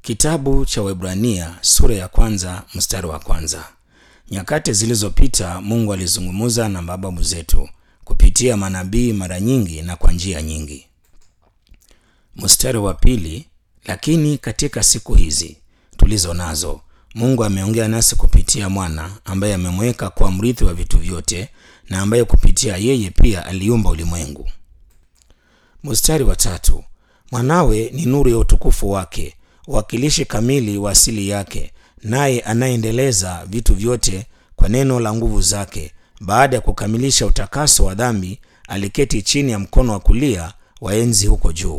Kitabu cha Waebrania sura ya kwanza mstari wa kwanza. Nyakati zilizopita Mungu alizungumza na mababu zetu kupitia manabii mara nyingi na kwa njia nyingi. Mstari wa pili, lakini katika siku hizi tulizo nazo Mungu ameongea nasi kupitia mwana ambaye amemweka kuwa mrithi wa vitu vyote na ambaye kupitia yeye pia aliumba ulimwengu. Mstari wa tatu, mwanawe ni nuru ya utukufu wake, wakilishi kamili wa asili yake, naye anayendeleza vitu vyote kwa neno la nguvu zake. Baada ya kukamilisha utakaso wa dhambi, aliketi chini ya mkono wa kulia wa enzi huko juu.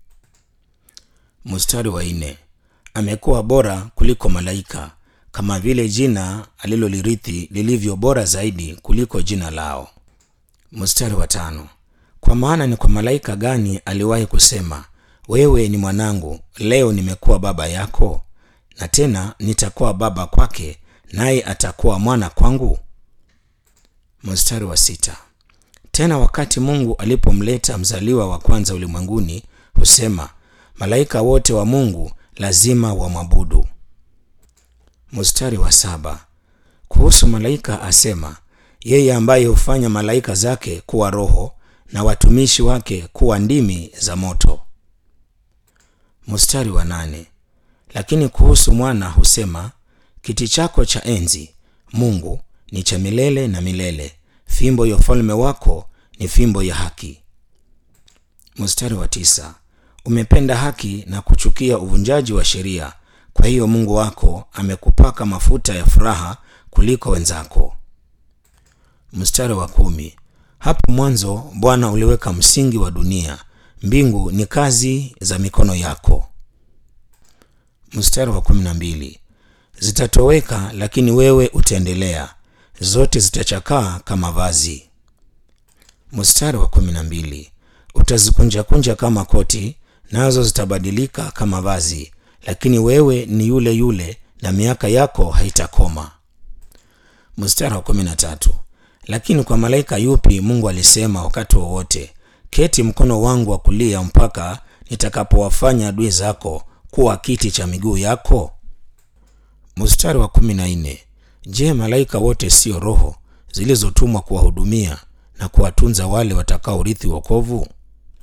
Mstari wa nne, amekuwa bora kuliko malaika, kama vile jina alilolirithi lilivyo bora zaidi kuliko jina lao. Mstari wa tano, kwa maana ni kwa malaika gani aliwahi kusema, wewe ni mwanangu, leo nimekuwa baba yako? Na tena nitakuwa baba kwake, naye atakuwa mwana kwangu. Mstari wa sita, tena wakati Mungu alipomleta mzaliwa wa kwanza ulimwenguni, husema malaika wote wa Mungu lazima wamwabudu. Mstari wa saba, kuhusu malaika asema, yeye ambaye hufanya malaika zake kuwa roho na watumishi wake kuwa ndimi za moto. Mstari wa nane, lakini kuhusu mwana husema, kiti chako cha enzi Mungu ni cha milele na milele, fimbo ya ufalme wako ni fimbo ya haki. Mstari wa tisa, umependa haki na kuchukia uvunjaji wa sheria, kwa hiyo Mungu wako amekupaka mafuta ya furaha kuliko wenzako. Mstari wa kumi, hapo mwanzo Bwana uliweka msingi wa dunia, mbingu ni kazi za mikono yako. Mstari wa kumi na mbili, zitatoweka lakini wewe utaendelea, zote zitachakaa kama vazi. Mstari wa kumi na mbili, utazikunjakunja kama koti, nazo zitabadilika kama vazi, lakini wewe ni yule yule na miaka yako haitakoma. Mstari wa kumi na tatu, lakini kwa malaika yupi Mungu alisema wakati wowote, keti mkono wangu wa kulia mpaka nitakapowafanya adui zako kuwa kiti cha miguu yako? Mstari wa kumi na nne, je, malaika wote sio roho zilizotumwa kuwahudumia na kuwatunza wale watakaorithi wokovu?